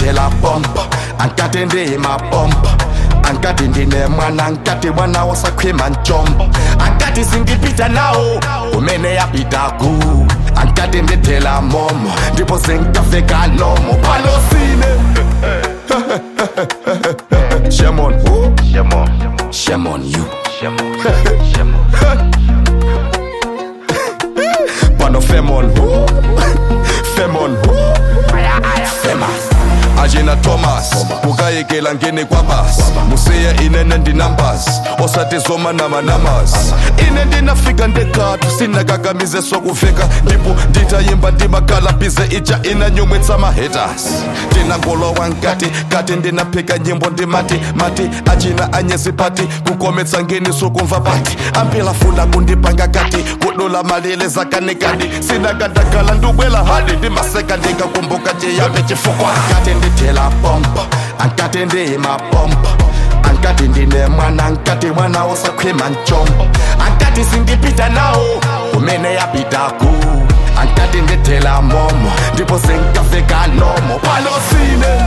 ndithela pompa ankati ndiyimapompa ankati ndinemwana ankati mwana wasakhwima ntshombo ankati singipita nawo kumene yapita ku ankati ndithela momo ndipo sengikafeka nomo palosine Shame on who? Shame on, Shame on you. shame on, shame on. Pano fame on who? Fame on who? Famous. ajena thomas kukayekela ngene kwabas musiya inene ndinumbers osati zoma namanamas ine ndinafika ndekatu sinakakamize sokuveka ndipo nditayimba ndimakalabize ija inanyumwitsa mahaters ndinangolowa nkati kati ndinaphika nyimbo ndimati mati achina anyezipati kukometsa ngeni sokumva pati ampela funa kundipanga kati kudula malile zakanekadi sinakadakala ndubwela hadi ndimaseka ndingakumbuka chiyambe chifukwa ankati ndithela pompa ankati ndiyimapompa ankati ndinemwana ankati mwana wasakhwima ntshombo ankati singipita nawo kumene yapita ku ankati ndithela momo ndipo sengikafeka nomo palosine